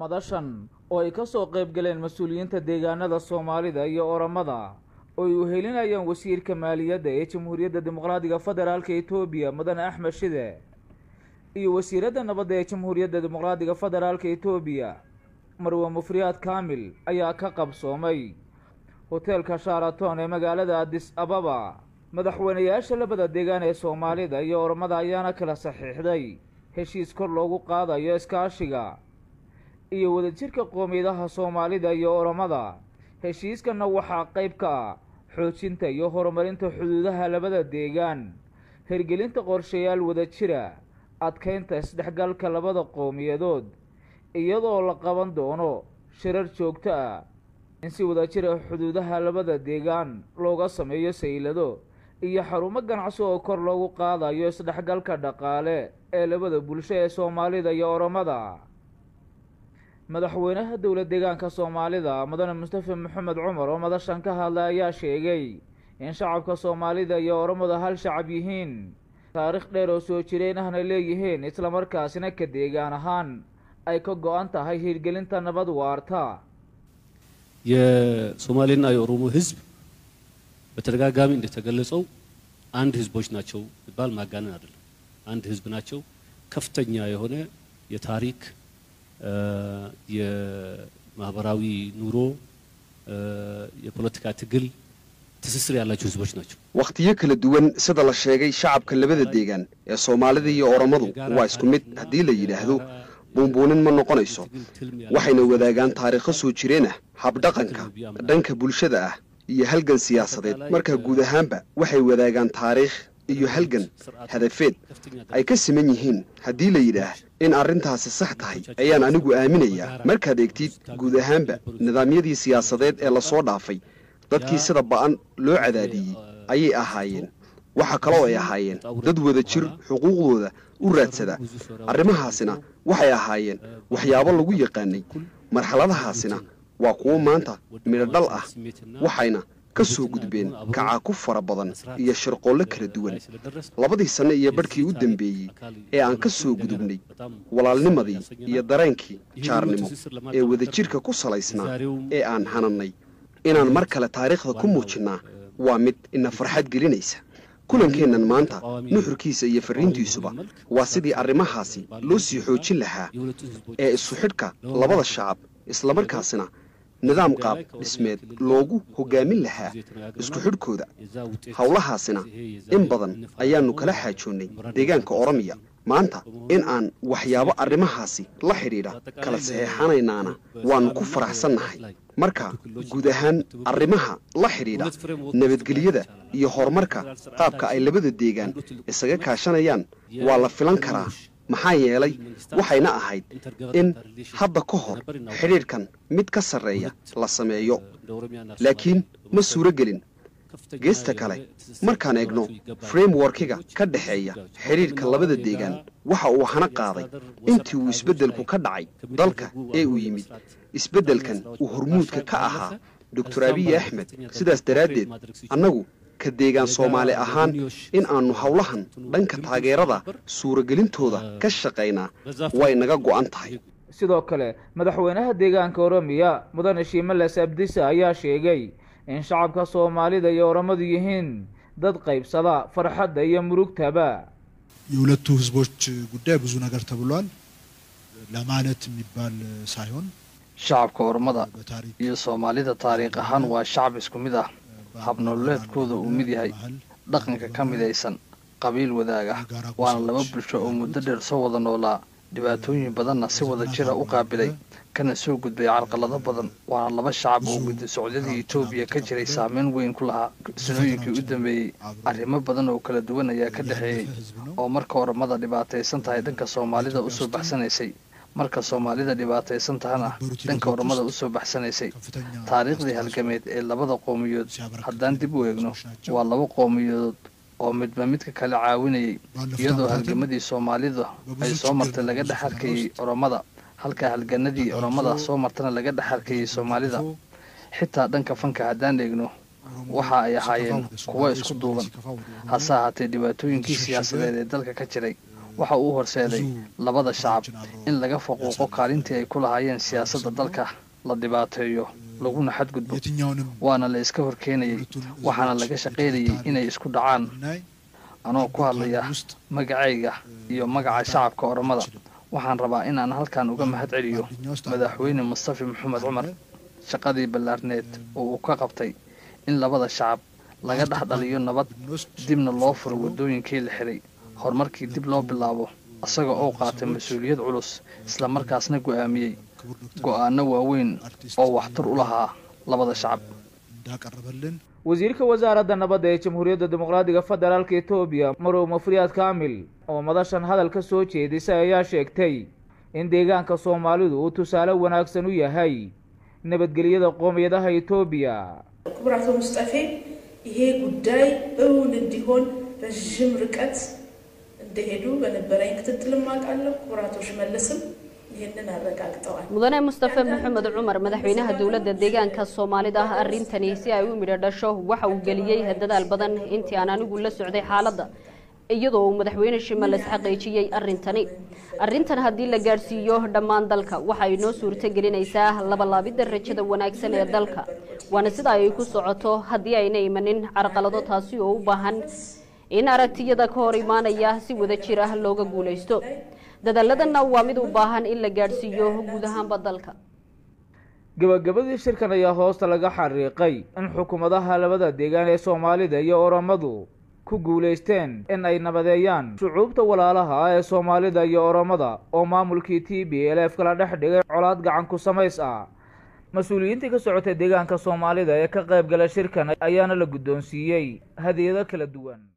madashan oo ay ka soo qayb galeen mas-uuliyiinta deegaanada soomaalida iyo oramada oo ay uhelinayaan wasiirka maaliyadda ee jamhuuriyadda dimuqraadiga federaalka etoobiya mudane axmed shide iyo wasiiradda nabadda ee jamhuuriyadda dimuqraadiga federaalka etoobiya marwe mufriyaad kaamil ayaa ka qabsoomay hoteelka sharaton ee magaalada adis ababa madaxweynayaasha labada deegaan ee soomaalida iyo oramada ayaana kala saxiixday heshiis kor loogu qaadayo iskaashiga iyo wadajirka qoomiyadaha soomaalida iyo oramada heshiiskanna waxaa qayb ka ah xoojinta iyo horumarinta xuduudaha labada deegaan hirgelinta qorshayaal wadajira adkeynta isdhexgalka labada qowmiyadood iyadoo la qaban doono shirar joogto ah in si wadajira xuduudaha labada deegaan looga sameeyo saylado iyo xarumo ganacsi oo kor loogu qaadayo isdhexgalka dhaqaale ee labada bulsho ee soomaalida iyo oramada madaxweynaha dowla deegaanka soomaalida mudane mustafa maxamed cumar oo madashan ka hadlay ayaa sheegay in shacabka soomaalida iyo oramadu hal shacab yihiin taariikh dheer oo soo jireen ahna leeyihiin islamarkaasina ka deegaan ahaan ay ka go-an tahay hirgelinta nabad waarta የሶማሌና የኦሮሞ ህዝብ በተደጋጋሚ እንደተገለጸው አንድ ህዝቦች ናቸው ይባል ማጋነን አይደለም። አንድ ህዝብ ናቸው። ከፍተኛ የሆነ የታሪክ የማህበራዊ ኑሮ የፖለቲካ ትግል ትስስር ያላቸው ህዝቦች ናቸው። wakhtiyo kala duwan sida la sheegay shacabka labada deegaan ee soomaalida iyo oromadu waa isku mid haddii la yidhaahdo buunbuunin ma noqonayso waxayna wadaagaan taariikho soo jireen ah habdhaqanka dhanka bulshada ah iyo halgan siyaasadeed marka guud ahaanba waxay wadaagaan taariikh iyo halgan hadafeed ay ka siman yihiin haddii la yidhaah in arrintaasi sax tahay ayaan anigu aaminayaa markaad eegtid guud ahaanba nidaamyadii siyaasadeed ee lasoo dhaafay dadkii sida ba'an loo cadaadiyey ayay ahaayeen waxa kaloo ay ahaayeen dad wada jir xuquuqdooda u raadsada arrimahaasina waxay ahaayeen waxyaabo lagu yaqaanay marxaladahaasina waa kuwo maanta midhodhal ah waxayna ka soo gudbeen kacaaku fara badan iyo shirqoollo kala duwan labadii sanno iyo badhkii u dambeeyey ee aan ka soo gudubnay walaalnimadii iyo dareenkii jaarnimo ee wadajirka ku salaysnaa ee aan hanannay inaan mar kale taariikhda ku muujinnaa waa mid ina farxad gelinaysa kulankeennan maanta nuxurkiisa iyo farriintiisuba waa sidii arrimahaasi loo sii xoojin lahaa ee isu xidhka labada shacab islamarkaasina nidaam qaab dhismeed loogu hoggaamin lahaa isku xidhkooda howlahaasina in badan ayaannu kala xaajoonnay deegaanka oromiya maanta in aan waxyaabo arrimahaasi la xidhiidha kala saxeexanaynaana waannu ku faraxsannahay marka guud ahaan arrimaha la xidhiidha nabadgelyada iyo horumarka qaabka ay labada deegaan isaga kaashanayaan waa la filan karaa maxaa yeelay waxayna ahayd in hadda ka hor xidhiidhkan mid ka sarreeya la sameeyo laakiin ma suuro gelin geesta kale markaan eegno frameworkiga ka dhexeeya xidhiidhka labada deegaan waxa uu hana qaaday intii uu isbeddelku ka dhacay dalka ee uu yimid isbeddelkan uu hormuudka ka ahaa doctor abiyi axmed sidaas daraaddeed annagu ka deegaan soomaali ahaan in aannu howlahan dhanka taageerada suuragelintooda ka shaqaynaa way naga go'an tahay sidoo kale madaxweynaha deegaanka oromiya mudane shiimales abdisa ayaa sheegay in shacabka soomaalida iyo oramadu yihiin dad qaybsada farxadda iyo murugtaba የሁለቱ ህዝቦች ጉዳይ ብዙ ነገር ተብሏል ለማለት የሚባል ሳይሆን shacabka ormada iyo soomaalida taariikh ahaan waa shacab isku mid ah habnololeedkooda uu mid yahay dhaqanka ka midaysan qabiil wadaaga waana laba bulsho oo muddo dheer soo wada noolaa dhibaatooyin badanna si wada jira u qaabilay kana soo gudbay carqalado badan waana laba shacab oo guddi socdadii etoobiya ka jiray saameyn weyn ku lahaa sanooyinkii u dambeeyey arrimo badan oo kala duwan ayaa ka dhexeeyey oo marka ormada dhibaataysan tahay dhanka soomaalida usoo baxsanaysay marka soomaalida dhibaataysan tahana dhanka ormada usoo baxsanaysay taariikhdii halgameed ee labada qowmiyood haddaan dib u eegno waa laba qowmiyadood oo midba midka kale caawinayay iyadoo halgamadii soomaalida ay soo martay laga dhex arkayey oromada halka halganadii oromada soo martana laga dhex arkayey soomaalida xitaa dhanka fanka haddaan eegno waxa ay ahaayeen kuwo isku duuban hase ahaatee dhibaatooyinkii siyaasadeed ee dalka ka jiray waxa uu horseeday labada shacab in laga faquuqo kaalintii ay ku lahaayeen siyaasadda dalka la dhibaateeyo laguna xadgudbo waana la iska horkeenayay waxaana laga shaqaynayay inay isku dhacaan anoo ku hadlaya magacayga iyo magaca shacabka oromada waxaan rabaa in aan halkan uga mahad celiyo madaxweyne mustafi maxamed cumar shaqadii ballaarneed oo uu ka qabtay in labada shacab laga dhex dhaliyo nabad dibna loo furo waddooyinkii la xiray horumarkii dib loo bilaabo isaga oo qaatay mas-uuliyad culus islamarkaasna go'aamiyey go'aano waaweyn oo waxtar u lahaa labada shacab wasiirka wasaaradda nabadda ee jamhuuriyadda dimuqraadiga federaalka etoobiya marow mafriyaad kaamil oo madashan hadal ka soo jeedisay ayaa sheegtay in deegaanka soomaalidu uu tusaale wanaagsan u yahay nabadgelyada qoomiyadaha etoobiya ክቡር አቶ ሙስጠፌ ይሄ ጉዳይ እውን እንዲሆን ረዥም ርቀት እንደሄዱ በነበረኝ ክትትልም አውቃለሁ። ክቡር አቶ ሽመልስም ይህንን አረጋግጠዋል። mudane mustafe maxamed cumar madaxweynaha dowladda deegaanka soomaalida ah arrintani si ay u midho dhasho waxa uu geliyey dadaal badan intii aan anigu la socday xaaladda iyadoo uu madaxweyne shimales xaqiijiyey arrintani arrintan haddii la gaadhsiiyo dhammaan dalka waxa ay noo suurto gelinaysaa labalaabidda rajada wanaagsan ee dalka waana sida ay ku socoto haddii ayna imanin carqalado taasi oo u baahan in aragtiyada ka hor imaanaya si wada jir ah looga guulaysto dadaaladana waa mid u baahan in la gaadhsiiyo guud ahaanba dalka gabagabadii shirkan ayaa hoosta laga xariiqay in xukuumadaha labada deegaan ee soomaalida iyo oromadu ku guulaysteen in ay nabadeeyaan shucuubta walaalaha ah ee soomaalida iyo oromada oo maamulkii t b l f kala dhex dhigay colaad gacan ku samays ah mas-uuliyiintii ka socotay deegaanka soomaalida ee ka qayb gala shirkan ayaana la guddoonsiiyey hadiyado kala duwan